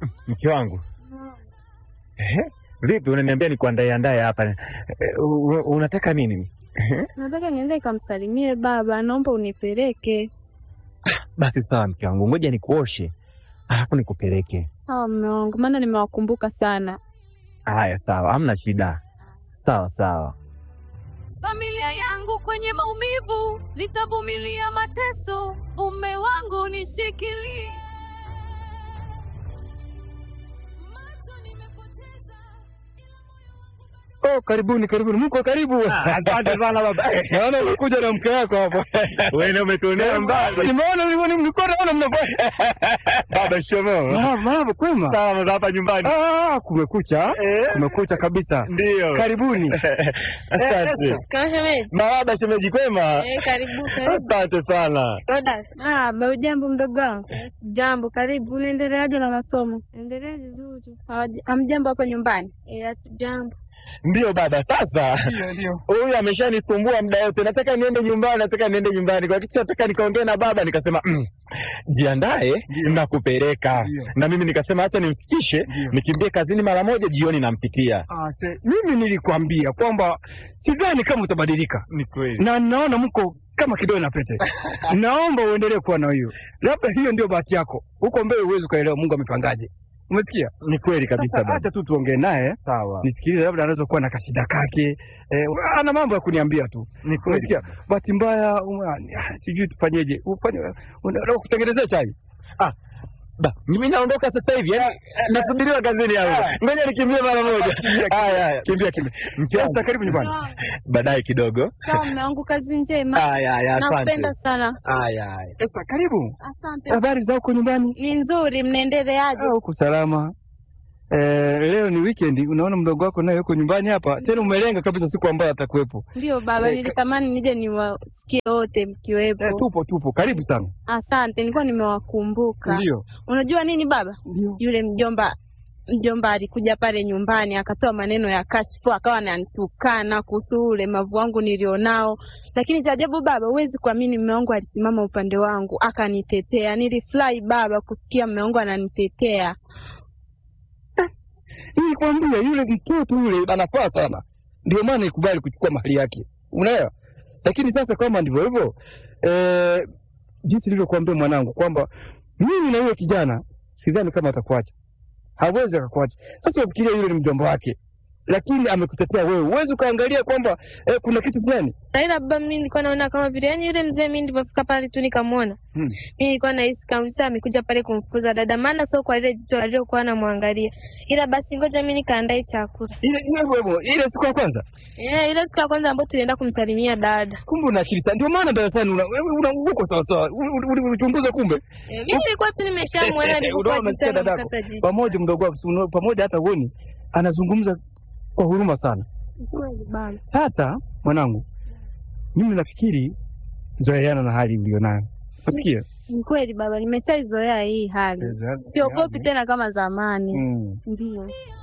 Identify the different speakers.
Speaker 1: Mke wangu Ehe, vipi, unaniambia nikuandae andae hapa Eh, u- u- unataka nini? Ehe,
Speaker 2: Nataka niende kamsalimie baba, naomba unipeleke.
Speaker 1: Basi sawa, mke wangu, ngoja nikuoshe alafu nikupeleke.
Speaker 2: Sawa mume wangu, maana nimewakumbuka sana.
Speaker 1: Haya, sawa, hamna shida. Sawa sawa.
Speaker 3: Familia yangu kwenye maumivu, nitavumilia mateso. Mume wangu nishikilie. Macho nimepoteza,
Speaker 4: Oh, karibuni karibuni, mko karibu.
Speaker 1: Asante sana baba.
Speaker 4: Naona umekuja na mke wako hapo.
Speaker 1: Wewe umetuonea mbali.
Speaker 4: Nimeona nimeona mlikuwa naona mnafanya.
Speaker 1: Baba shomo.
Speaker 4: Marahaba, marahaba, kwema.
Speaker 1: Sawa, hapa nyumbani.
Speaker 4: Ah, kumekucha.
Speaker 1: Eh,
Speaker 4: Kumekucha kabisa.
Speaker 1: Ndio.
Speaker 4: Karibuni.
Speaker 1: Asante.
Speaker 2: Kama shemeji.
Speaker 1: Marahaba shemeji, kwema?
Speaker 2: Eh, karibu karibu.
Speaker 1: Asante sana.
Speaker 2: Koda. Ah, ba jambo mdogo wangu. Jambo, karibu. Unaendeleaje na masomo? Endelea vizuri. Hamjambo hapa nyumbani? Eh, hatujambo.
Speaker 1: Ndio baba, sasa
Speaker 4: Ndio, ndio.
Speaker 1: huyu ameshanisumbua muda wote, nataka niende nyumbani, nataka niende nyumbani. Kwa kitu nataka nikaongea na baba, nikasema mm, jiandae
Speaker 4: Ndio.
Speaker 1: na kupeleka
Speaker 4: Ndio.
Speaker 1: na mimi nikasema acha nimfikishe,
Speaker 4: Ndio.
Speaker 1: nikimbie kazini mara moja, jioni nampitia.
Speaker 4: Ah, se, mimi nilikwambia kwamba sidhani kama utabadilika.
Speaker 1: Ni kweli.
Speaker 4: Na naona mko kama kidole na pete. Naomba uendelee kuwa na hiyo. Labda hiyo ndio bahati yako. Huko mbele huwezi ukaelewa Mungu amepangaje. Umesikia?
Speaker 1: Ni kweli kabisa
Speaker 4: Sasa
Speaker 1: baba.
Speaker 4: acha tu tuongee naye.
Speaker 1: Sawa.
Speaker 4: Nisikilize, labda anaweza kuwa na kashida kake. Eh, ana mambo ya kuniambia tu.
Speaker 1: Ni kweli.
Speaker 4: Umesikia? Bahati mbaya uma- ah, sijui tufanyeje. Ufanye unataka kutengenezea chai.
Speaker 1: Ba, mimi naondoka sasa hivi. Yaani nasubiriwa kazini hapo. Ngoja nikimbie mara moja. Haya haya.
Speaker 4: Kimbia kimbia.
Speaker 1: Mke wangu,
Speaker 4: Sasa karibu nyumbani.
Speaker 1: baadaye kidogo.
Speaker 2: Sawa mume wangu, kazi njema.
Speaker 1: Haya haya, asante.
Speaker 2: Nakupenda sana.
Speaker 1: Haya haya.
Speaker 4: Sasa karibu.
Speaker 2: Asante.
Speaker 4: Habari za huko nyumbani?
Speaker 2: Ni nzuri, mnaendeleaje?
Speaker 4: Ah, huko salama. Eh, leo ni weekend, unaona mdogo wako naye yuko nyumbani hapa. Tena umelenga kabisa siku ambayo atakuwepo.
Speaker 2: Ndio baba,
Speaker 4: Eh,
Speaker 2: nilitamani nije niwasikie wote mkiwepo.
Speaker 4: Eh, tupo tupo. Karibu sana.
Speaker 2: Asante, nilikuwa nimewakumbuka.
Speaker 4: Ndio.
Speaker 2: Unajua nini baba,
Speaker 4: Ndio.
Speaker 2: yule mjomba mjomba alikuja pale nyumbani akatoa maneno ya kashfu, akawa ananitukana kuhusu ulemavu wangu nilionao. Lakini cha ajabu baba, huwezi kuamini, mume wangu alisimama upande wangu akanitetea. Nilifurahi baba kusikia mume wangu ananitetea.
Speaker 4: Nilikwambia yule mtoto yule anafaa sana. Ndio maana nikubali kuchukua mahali yake. Unaelewa? Lakini sasa kama ndivyo hivyo, eh, jinsi nilivyokuambia mwanangu kwamba mimi na yule kijana sidhani kama atakuacha. Hawezi akakuacha. Sasa ufikiria yule ni mjomba wake. Lakini amekutetea wewe. Uwezi ukaangalia kwamba eh, kuna kitu fulani.
Speaker 5: Ila baba, mimi nilikuwa naona kama vile yani yule mzee, mimi nilipofika pale tu nikamwona,
Speaker 4: Hmm.
Speaker 5: mimi nilikuwa nahisi kabisa amekuja pale kumfukuza dada, maana sio kwa ile jicho alilokuwa anamwangalia. Ila basi ngoja mimi nikaandae chakula.
Speaker 4: Ile ile ile, ile siku ya kwanza.
Speaker 5: Eh, ile siku ya kwanza ambayo tulienda kumsalimia dada.
Speaker 4: Kumbe una akili sana. Ndio maana darasani una wewe una uko sawa sawa. Ulichunguza kumbe.
Speaker 5: Eh, mimi nilikuwa tu nimeshamwona nilipokuwa
Speaker 4: Unaona, nasikia
Speaker 5: jitani
Speaker 4: dadako.
Speaker 5: mkata jicho.
Speaker 4: Pamoja mdogo wako, si unaona, pamoja hata uoni anazungumza kwa huruma sana.
Speaker 2: Kweli baba.
Speaker 4: Sasa mwanangu, mimi nafikiri zoeana na hali ulionayo. Unasikia?
Speaker 2: Ni kweli baba, nimeshaizoea hii hali, siogopi tena kama zamani.
Speaker 4: Mm.
Speaker 2: Ndio.